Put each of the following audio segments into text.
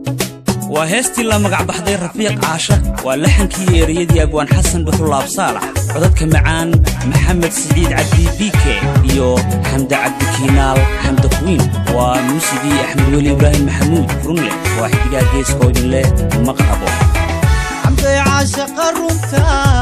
waa heestii la magacbaxday rafiiq caasha waa laxankii ereyadii abwaan xasan dhuxulaab saalax codadka macaan maxamed siciid cabdi biike iyo xamda cabdikiinaal xamda kuwiin waa muusigii axmed weli ibraahim maxamuud furunleh waa xidigaa geeska idin leh maqrabo xamday caashaqa runta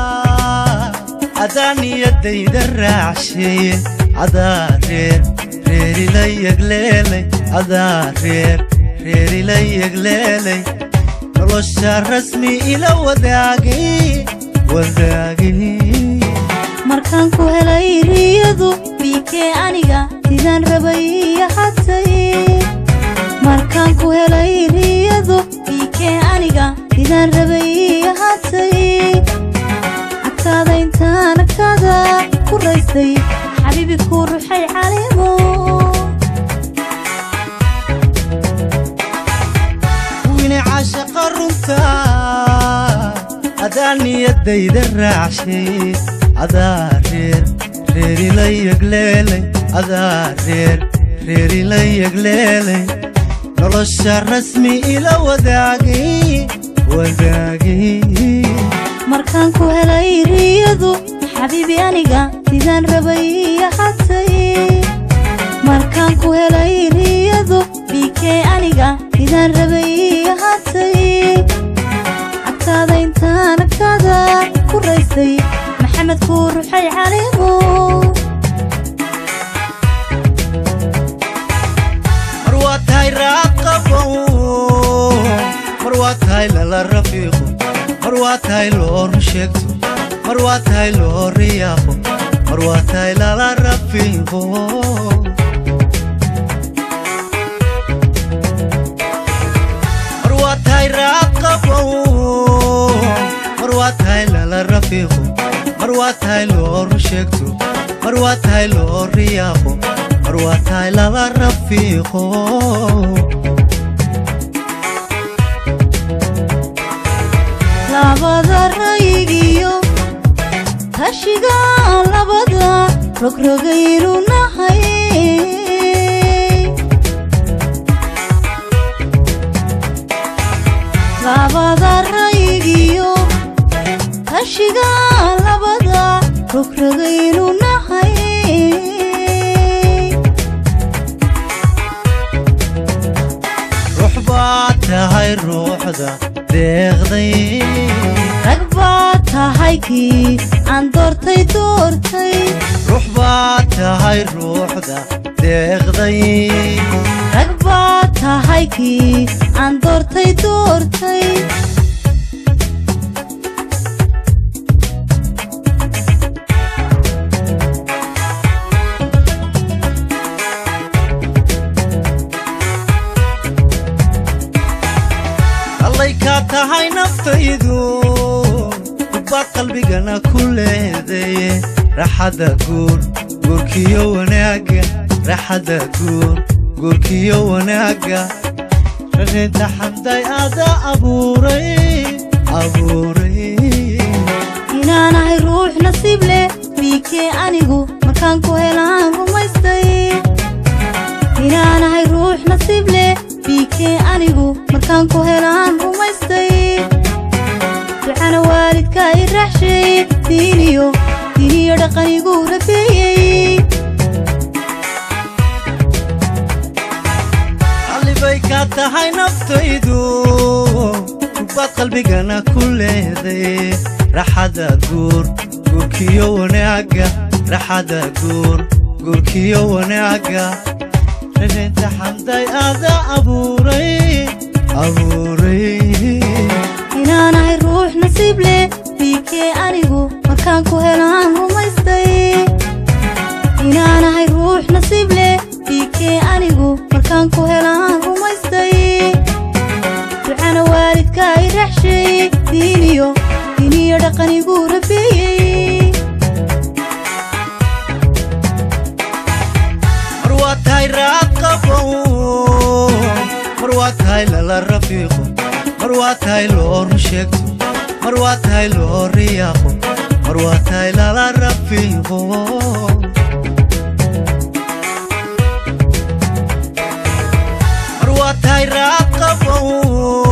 adaa niyadayda raacsheeye adaa reer reerila yegleelay adaa reer reerila yegleelay nolosha rasmi ila wadaagay wadaagay markaan ku helay riyadu biikee aniga sidaan rabay ahatay markaan ku helay riyadu biikee aniga sidaan rabay ahatay agtaada intaan agtaada ku raystay xabiibi kuu ruxay caleemo wine caashaqa runta adaa niyadayda raacshay adaa reer reerila yegleelay adaa reer reerila yegleelay nolosha rasmi ila wadaagay wadaagay markaan ku helay riyadu xabiibi aniga sidaan rabay ahatay markaan ku helay riyadu biikee aniga sidaan rabay ahatay agtaada intaan agtaada ku raystay maxamed kuu ruxay caleemo mar waa tahay raaqabow mar waa tahay lala rafiiqo mar waa tahay loo run sheegto mar waa tahay loo riyaaqo mar waa tahay lala rafiiqo mar waa tahay raaqabow mar waa tahay lala rafiiqo mar waa tahay loo run sheegto mar waa tahay loo riyaaqo mar waa tahay lala rafiiqo labada rayigiyo tashiga labada rogrogaynu nahay labada rayigiyo tashiga labada rogrogaynu nahay ruux baad tahay ruuxda deeqday rag baad tahay kii aan doortay doortay ruux baad tahay ruuxda deeqday rag baad tahay kii aan doortay doortay allay kaa tahay naftaydu dubbaad qalbigana ku leedaye raxadda guur guurkiyo wanaagga raxadda guur guurkiyo wanaagga rarinta xamday aada abuuray abuuray inaanahay ruux nasiib leh biikee anigu markaan ku helaan rumaystay inaanahay ruux nasiib leh biikee anigu markaan ku helaan rumaystay ducana waalidka i raaxshay diiniyo diiniyo dhaqanigu rabeeyey allibay kaa tahay naftaydu dubbaad qalbigana ku leeday raxadda guur guurkiyo wanaagga raxadda guur guurkiyo wanaagga rarinta xamday aada abuuray abuuray inaanahay ruux nasiib leh biikee anigu markaan ku helaan rumaystay inaanahay ruux nasiib leh biikee anigu markaan ku helaan rumaystay ducana waalidka i raaxshay diiniyo diiniyo dhaqanigu rabeeyey mar waa tahay raaqabow mar waa tahay lala rafiiqo mar waa tahay loo run sheegto mar waa tahay loo riyaaqo mar waa tahay lala rafiiqo mar waa tahay raaqabow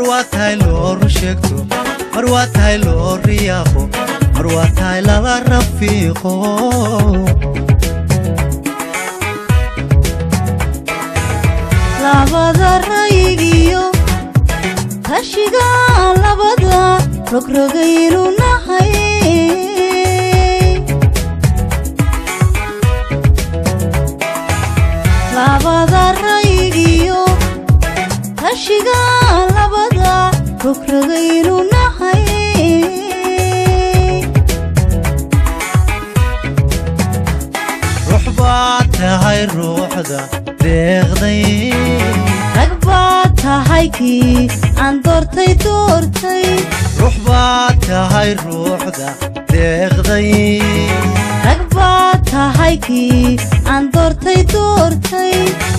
waa tahay loo run sheegto mar waa tahay loo riyaaqo mar waa tahay lala rafiiqo labada rayigiyo tashiga labada rogrogaynu nahay labada rayigiyo tashiga labada rogrogaynu nahay ruux baad tahay ruuxda deeqday rag baad tahay kii aan doortay doortay ruux baad tahay ruuxda deeqday rag baad tahay kii aan doortay doortay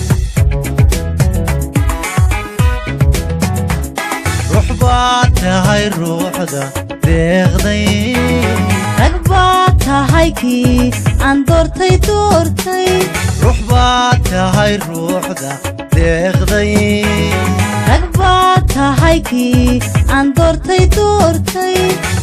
ruux baad tahay ruuxda deeqday rag baad tahay kii aan doortay doortay ruux baad tahay ruuxda deeqday rag baad tahay kii aan doortay doortay